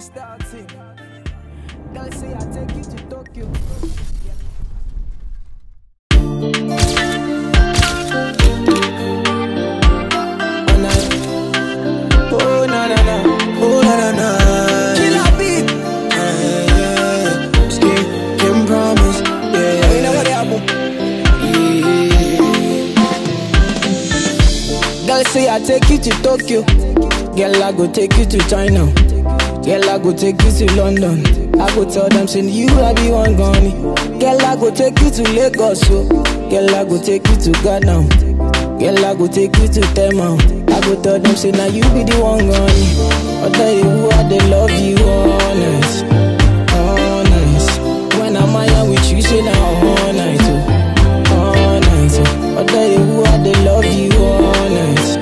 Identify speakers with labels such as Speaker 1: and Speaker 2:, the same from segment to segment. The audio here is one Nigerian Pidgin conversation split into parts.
Speaker 1: starting. Girl say I take you to Tokyo. Oh na na na, oh na na na. Killer beat. Yeah, yeah. Skin can promise. Yeah, yeah. You know what happen? Yeah. Girl say I take you to Tokyo. Girl I go take you to China. Girl I go take you to London. I go tell them say you I be one gunny. Girl I go take you to Lagos. So. Girl I go take you to Ghana. Girl, I go take you to Tema. I go tell them, say, now you be the one gunny. I tell you who I they love you, honest. Honest. When I'm out with you, say, now all night, oh. All night, oh. I tell you who I they love you, honest.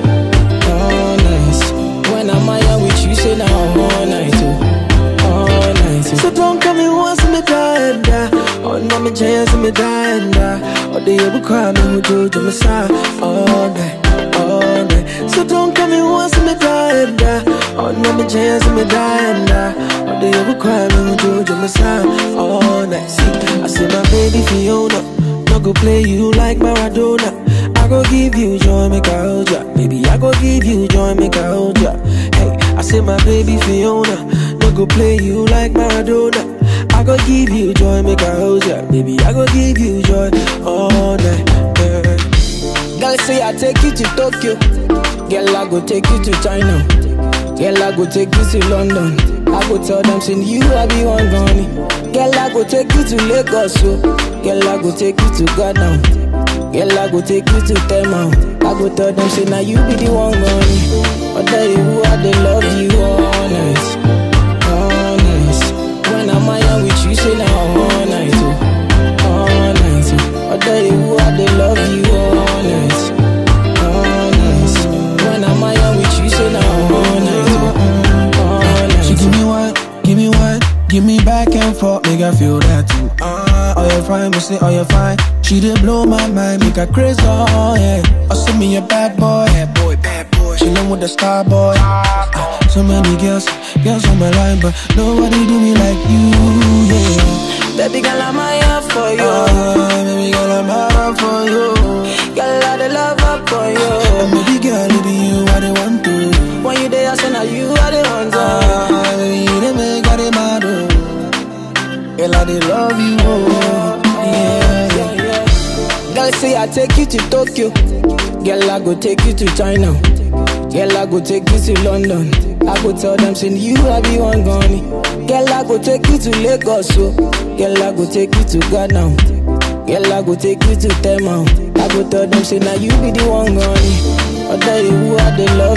Speaker 1: Honest. When I'm out with you, say, now all night, oh. All night, oh.
Speaker 2: So don't come me once me die and die. Oh, no, me chance me die and die. Oh, they ever cry me who do to me side all night, all night. So don't come me once me die and die. Oh, no, me chance me die and die. Oh, they ever cry me who do to me side all night. See, I see my baby Fiona. No go play you like Maradona. I go give you joy, make I hold ya. Baby, I go give you joy, make I hold ya. Hey, I say my baby Fiona. No go play you like Maradona. I go give you joy, make I hold ya. Baby, I go give you joy all night. Yeah.
Speaker 1: Girl say I take you to Tokyo. Girl I go take you to China. Girl I go take you to London. I go tell them say you I be one gunny. Girl I go take you to Lagos. So. Girl I go take you to Ghana. Girl I go take you to Tema. I go tell them say now you be the one gunny. I tell you who I they love you honest. Honest. When I'm out with you say now all night. Oh. All night. Oh. I tell you who I they love you honest. Honest. When I'm out with you say now all night. Oh. All night.
Speaker 2: She give me one, give me one, give me back and forth, make I feel that too. Ah, oh you fine, me say oh you fine. She did blow my mind, make her crazy, oh yeah. Oh send me a bad boy, bad boy, bad boy. She with the star boy. Ah, so many girls, girls on my line, but nobody do me like you, yeah.
Speaker 1: Baby girl, I'm here for you.
Speaker 2: Ah, baby girl, I'm out for you.
Speaker 1: Girl, I the love up for
Speaker 2: And
Speaker 1: you.
Speaker 2: baby girl, it be you I the want to.
Speaker 1: When you there, I say now you are the one. to.
Speaker 2: Ah, baby, you the make I the mad, oh. Girl, I the love you, oh. Yeah, yeah.
Speaker 1: Girl say I take you to Tokyo. Girl I go take you to China. Girl I go take you to London. I go tell them say you I be one gunny. Girl I go take you to Lagos. So. Girl I go take you to Ghana. Girl I go take you to Tema. I go tell them say now you be the one gunny. I tell you who I they love